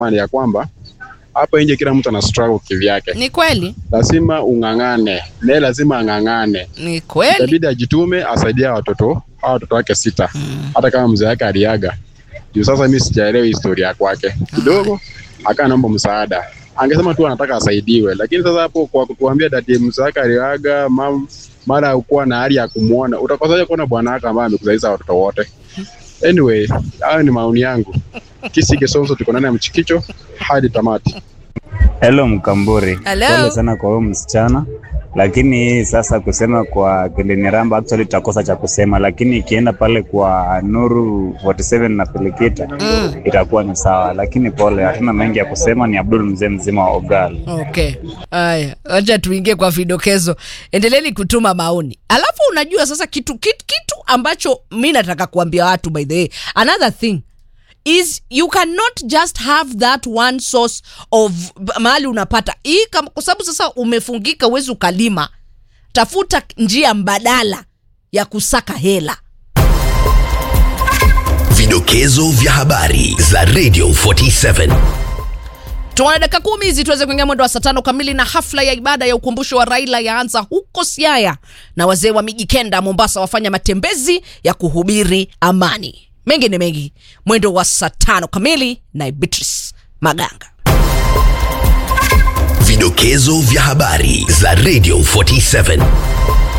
ni ya kwamba hapa nje kila mtu ana struggle kivyake, Ni kweli, lazima ung'ang'ane, naye lazima ang'ang'ane, ni kweli. itabidi ajitume, asaidia watoto hao watoto wake sita, hata kama mzee wake aliaga. Juu sasa mimi sijaelewa historia ya kwake kidogo, akaa naomba msaada, angesema tu anataka asaidiwe, lakini sasa hapo kwa kutuambia dadi mzee wake aliaga, mam mara ukuwa na hali ya kumuona, utakosaje kuona bwana wako ambaye amekuzalisha watoto wote? Anyway, hayo ni maoni yangu. Kisi Kisonso, tuko ndani ya mchikicho hadi tamati. Hello Mkamburi, Hello. pole sana kwa huyo msichana, lakini sasa kusema kwa Kiliniramba actually tutakosa cha kusema, lakini ikienda pale kwa Nuru 47 na Pelikita Mm. itakuwa ni sawa, lakini pole, hatuna mengi ya kusema. Ni Abdul mzee mzima wa Ogal. Okay, haya, acha tuingie kwa vidokezo. Endeleeni kutuma maoni, alafu unajua sasa kitu, kitu, kitu ambacho mi nataka kuambia watu by the way, another thing is you cannot just have that one source of b- mahali unapata hii, kam- kwa sababu sasa umefungika, uwezi ukalima. Tafuta njia mbadala ya kusaka hela. Vidokezo vya habari za Radio 47. Tuna dakika kumi hizi tuweze kuingia mwendo wa saa tano kamili, na hafla ya ibada ya ukumbusho wa Raila yaanza huko Siaya, na wazee wa miji kenda Mombasa wafanya matembezi ya kuhubiri amani. Mengi ni mengi, mwendo wa saa tano kamili na Beatrice Maganga. Vidokezo vya habari za Radio 47.